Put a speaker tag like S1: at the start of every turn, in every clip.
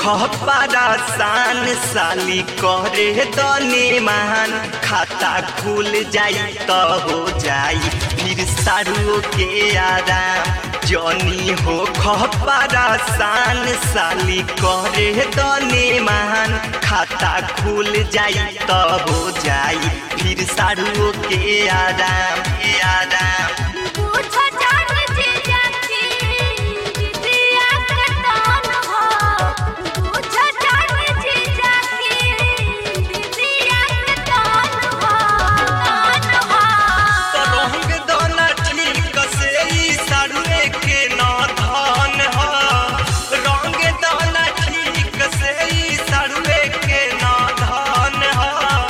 S1: खपरासान साली करे दने मान खाता खुल जाई त हो जाई फिर सारू के आराम जनी हो खपरासान साली करे दने मान खाता खुल जाई त हो जाई फिर सारू के आराम के आराम
S2: पूछो जान जीजा की दीदिया के कौन हो पूछो जान जीजा की दीदिया के कौन हो कौन हो
S1: रंग दाना ठीक से ई सारुए के ना धान ह रंग दाना ठीक से ई सारुए के ना धान ह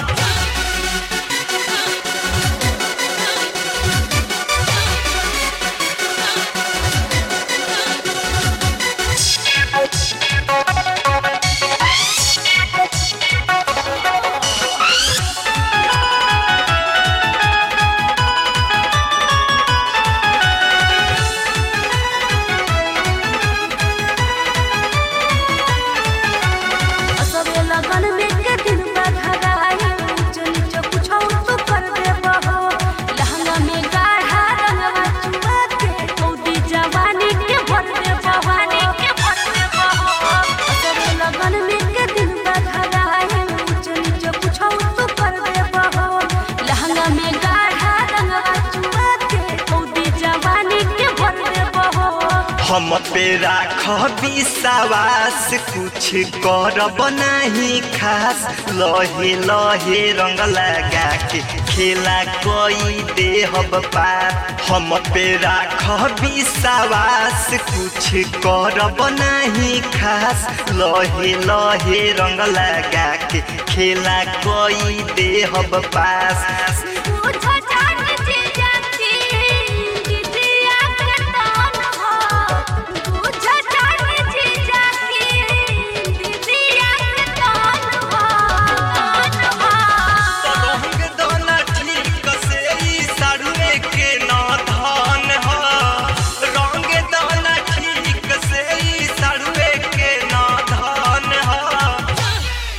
S2: असबे लगन में के दिन बघराई ऊंच नीच कुछो तो कर देबो हो लहंगा में गाढ़ा रंगवा चुआ के कौदी जवानी के भर देबो वानी के भर देबो हो असबे लगन में के दिन बघराई ऊंच नीच कुछो तो कर देबो हो लहंगा में गाढ़ा रंगवा चुआ के कौदी जवानी के भर देबो हो
S1: हम पे राख विश्वास कुछ करब नहीं खास लहे लहे रंग लगा के खेला कोई देहब पार हम पे राख विश्वास कुछ करब नहीं खास लहे लहे रंग लगा के खेला कोई देहब पास
S2: पूछो जान